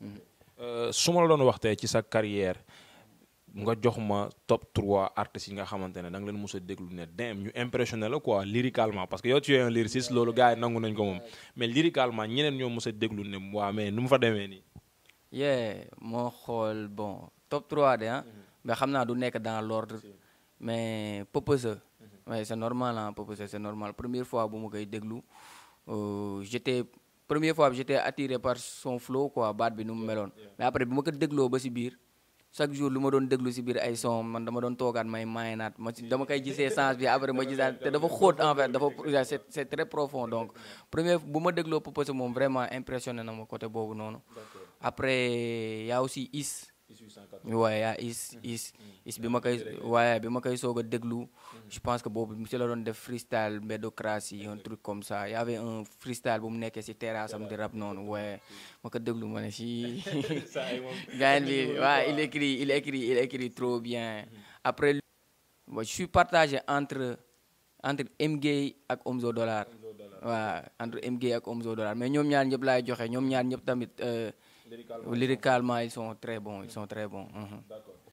su ma la doon wax tey ci sa carrière nga jox ma top 3 artistes yi nga xamante ne da nga leen mos a déglu ne dem ñu impressionné la quoi lyricalement parce que yow tu es un lyriciste loolu gars yi nangu nañ ko moom mais lyricalement ñeneen ñoo mos a déglu ne waa mais nu mu fa demee nii. yeah moo xool bon top 3 de ah. mais xam naa du nekk dans l'ordre mais Peupeuse. oui c'est normal ah Peupeuse c'est normal première fois bu ma koy déglu j'étais première fois bi j'étais attiré par son flow quoi baat bi nu mu meloon mais après bi ma ko dégloo ba si biir. chaque jour lu ma doon déglu si biir ay son man dama doon toogaat may maaynaat ma dama koy gisee sens bi après ma gisaat te dafa xóot en fait dafa c'est c'est très profond donc première bu ma dégloo Peupeuse moom vraiment impressionné na ma côté boobu noonu après y a aussi Is waaye yaa Is Is Is bi ma koy waaye bi ma koy soog a déglu je pense que boobu si la doon def freestyle mbédocratie un truc comme ça y avait un freestyle bu mu nekkee si terrasse am di rap noonu waaye ma ko déglu ma ne si gars bi waaw il écrit il écrit il écrit trop bien après je suis partagé entre entre M-Gay ak Omzo Dollar waaw entre M-Gay ak Omzo Dollar mais ñoom ñaar ñëpp laay joxe ñoom ñaar ñëpp tamit lyricalement ils sont très bons ils sont très bons. d'accord